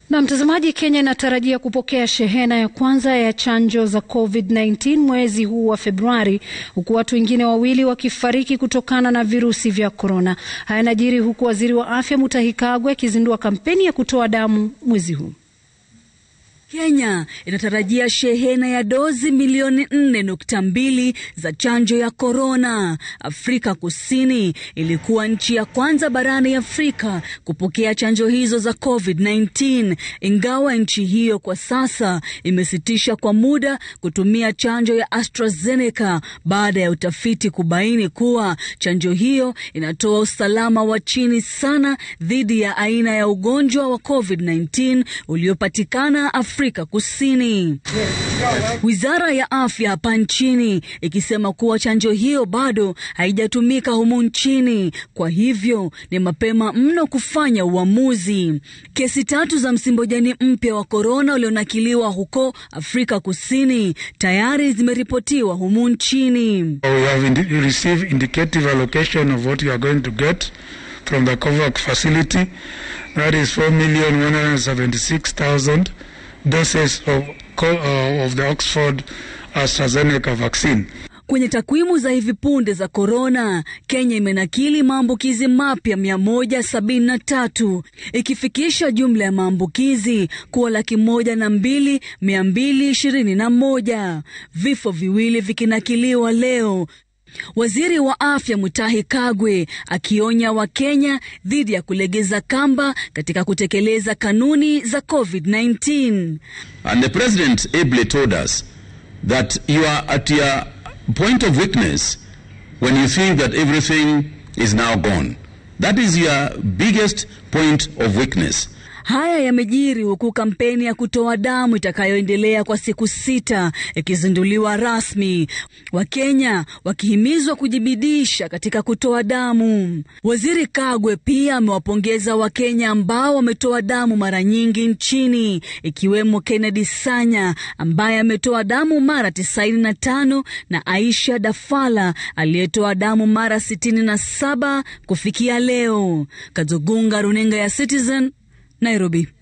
Na mtazamaji, Kenya inatarajia kupokea shehena ya kwanza ya chanjo za COVID-19 mwezi huu wa Februari, huku watu wengine wawili wakifariki kutokana na virusi vya korona. Haya yanajiri huku waziri wa afya Mutahi Kagwe akizindua kampeni ya kutoa damu mwezi huu. Kenya inatarajia shehena ya dozi milioni nne nukta mbili za chanjo ya korona. Afrika Kusini ilikuwa nchi ya kwanza barani Afrika kupokea chanjo hizo za COVID-19, ingawa nchi hiyo kwa sasa imesitisha kwa muda kutumia chanjo ya AstraZeneca baada ya utafiti kubaini kuwa chanjo hiyo inatoa usalama wa chini sana dhidi ya aina ya ugonjwa wa COVID-19 uliopatikana Afrika Kusini. Wizara ya afya hapa nchini ikisema kuwa chanjo hiyo bado haijatumika humu nchini, kwa hivyo ni mapema mno kufanya uamuzi. Kesi tatu za msimbojani mpya wa korona ulionakiliwa huko Afrika Kusini tayari zimeripotiwa humu nchini. We have indi received indicative allocation of what we are going to get from the COVAX facility. That is 4,176,000 doses of, uh, of the Oxford AstraZeneca vaccine. Kwenye takwimu za hivi punde za korona, Kenya imenakili maambukizi mapya 173 ikifikisha jumla ya maambukizi kuwa laki moja na mbili mia mbili ishirini na moja, vifo viwili vikinakiliwa leo. Waziri wa afya Mutahi Kagwe akionya Wakenya dhidi ya kulegeza kamba katika kutekeleza kanuni za COVID-19. And the president ably told us that you are at your point of weakness when you think that everything is now gone. That is your biggest point of weakness. Haya yamejiri huku kampeni ya kutoa damu itakayoendelea kwa siku sita ikizinduliwa rasmi, Wakenya wakihimizwa kujibidisha katika kutoa damu. Waziri Kagwe pia amewapongeza Wakenya ambao wametoa damu mara nyingi nchini, ikiwemo Kennedy Sanya ambaye ametoa damu mara 95 na Aisha Dafala aliyetoa damu mara 67 kufikia leo. Kazogunga, runinga ya Citizen, Nairobi.